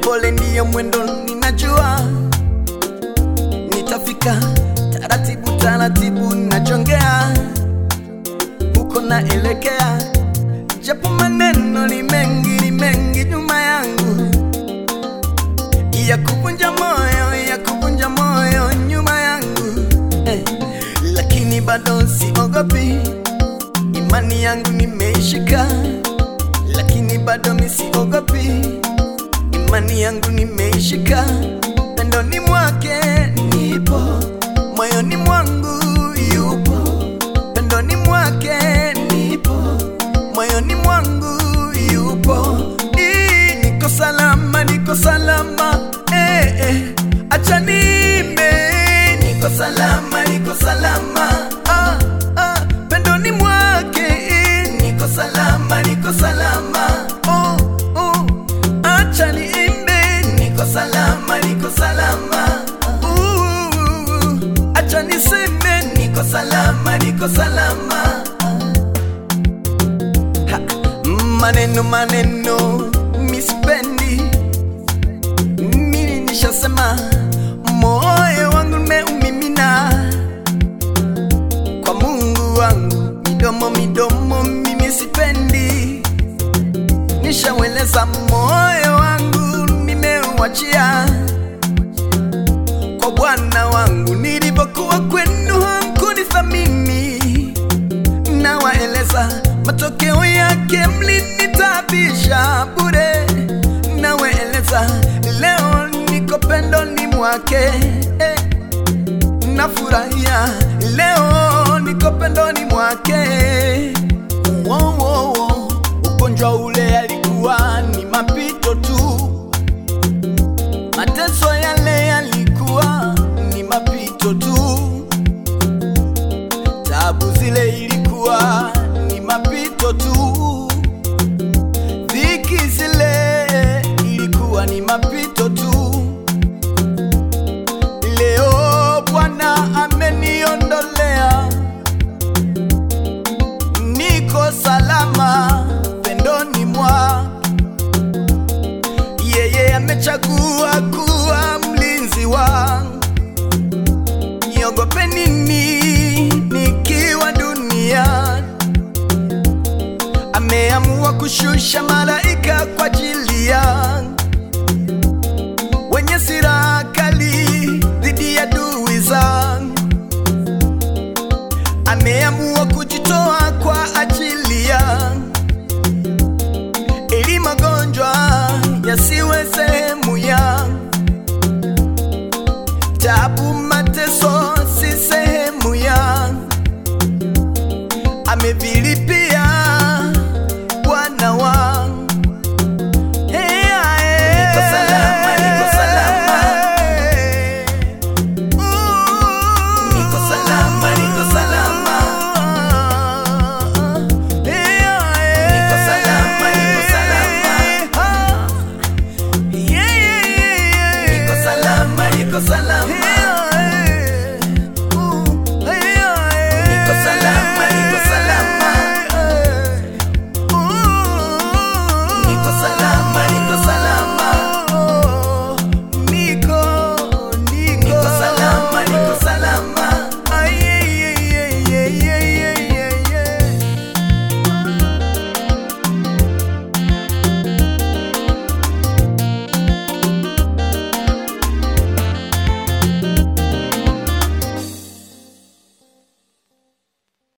Polepole ndiyo mwendo, ninajua nitafika taratibu taratibu, nachongea huko naelekea, japo maneno ni mengi ni mengi nyuma yangu ya kuvunja moyo ya kuvunja moyo nyuma yangu eh, lakini bado siogopi, imani yangu nimeishika, lakini bado misiogopi, imani yangu nimeishika, pendoni mwake nipo, moyoni mwangu yupo, pendoni mwake nipo, moyoni mwangu yupo, Ii, niko salama, niko salama eh, eh, acha nimbe, niko salama, niko salama ah, ah, pendoni mwake eh, niko salama, niko salama oh, oh, acha niimbe, niko salama, niko salama uh, acha niseme, niko salama, niko salama ha, maneno maneno mispendi mimi nishasema moyo wangu nimeumimina kwa Mungu wangu, midomo midomo mimi sipendi, nishaweleza moyo wangu nimeuachia kwa Bwana wangu, nilipokuwa kwenu hamkunithamini, nawaeleza matokeo yake mlinitabisha bure, nawaeleza leo niko pendoni mwake eh, nafurahia leo niko pendoni mwake wo, wo, wo. ugonjwa ule alikuwa ni mapito tu mateso yale yalikuwa ni mapito tu tabu zile ilikuwa ni mapito tu dhiki zile ilikuwa ni mapito tu leo bwana ameniondolea niko salama pendoni mwa yeye amechagua kuwa mlinzi wangu niogope nini nikiwa duniani ameamua kushusha malaika kwa ajili yangu wenye silaha kali dhidi ya adui zangu ameamua kujitoa kwa ajili yangu ili magonjwa yasiwe sehemu yangu tabu mateso si sehemu yangu amevilipia bwana wangu Hey, ae. Niko salama, niko salama. Ooh. Niko salama, niko salama. Hey, ae. Niko salama, niko salama. Ah. Yeah, yeah, yeah, yeah. Niko salama, niko salama.